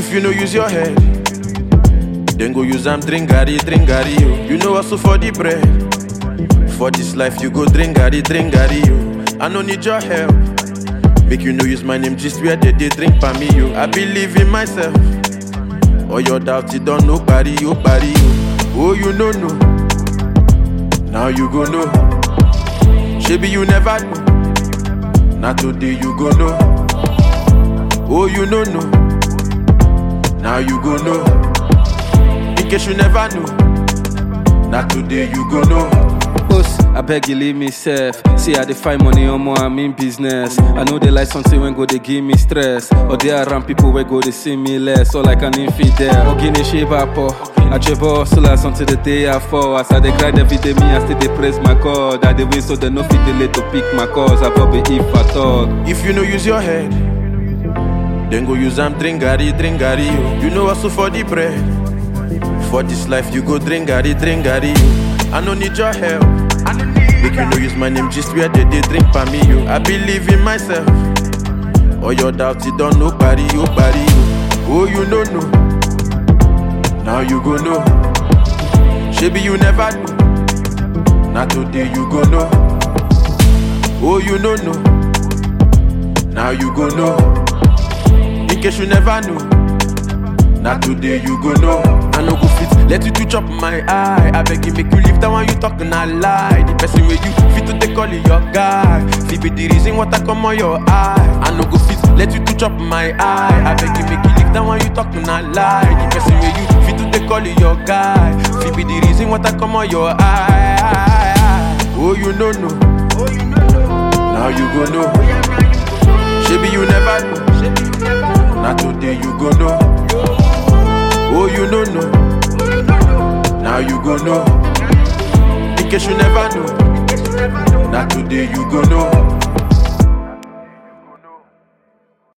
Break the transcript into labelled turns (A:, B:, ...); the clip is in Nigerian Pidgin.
A: If you no use your head, then go use am drink garri, drink garri, yo. You know hustle for the bread. For this life, you go drink garri, drink garri, yo. I no need your help. Make you no use my name just where they, they drink for me, yo. I believe in myself. All your doubts, you don't know, party, yo, party, yo. Oh, you know, no. Now you go know. Maybe you never know. Now today you go know. Oh, you know, no. Now you go know. In case you never know. Now today you go know.
B: Boss, I beg you leave me safe. See, I dey find money on more, I'm in business. I know they like something when go they give me stress. Or they around people where go they see me less. Or like an infidel. Or guinea shape up. I travel hustlers until the day I fall. As I dey grind every day, me I still dey praise my God. I dey win so they no fit delay to pick my cause. I probably if I talk.
A: If you no use your head, then go use am drink garri, drink garri, yo. You know hustle for the bread. For this life, you go drink garri, drink garri, yo. I no need your help. Make you no use my name just where they, they drink for me, yo. I believe in myself. All your doubts, you don't know, party, yo, party, yo. Oh, you know, no. Now you go know. Maybe you never know. Now today you go know. Oh, you know, no. Now you go know. In case you never know. Now today you go know. I no go fit let you to chop my eye. I beg you make you leave that one you talking a lie. The person where you fit to take call it your guy. Fit be the reason what I come on your eye. I no go fit let you to chop my eye. I beg you make you leave that one you talking a lie. The person where you fit to take call it your guy. Fit be the reason what I come on your eye. Oh you know no. Now you go know. Maybe you never know. Now today you go know. Oh, you know, no. Now you go know. In case you never know. Now today you go know.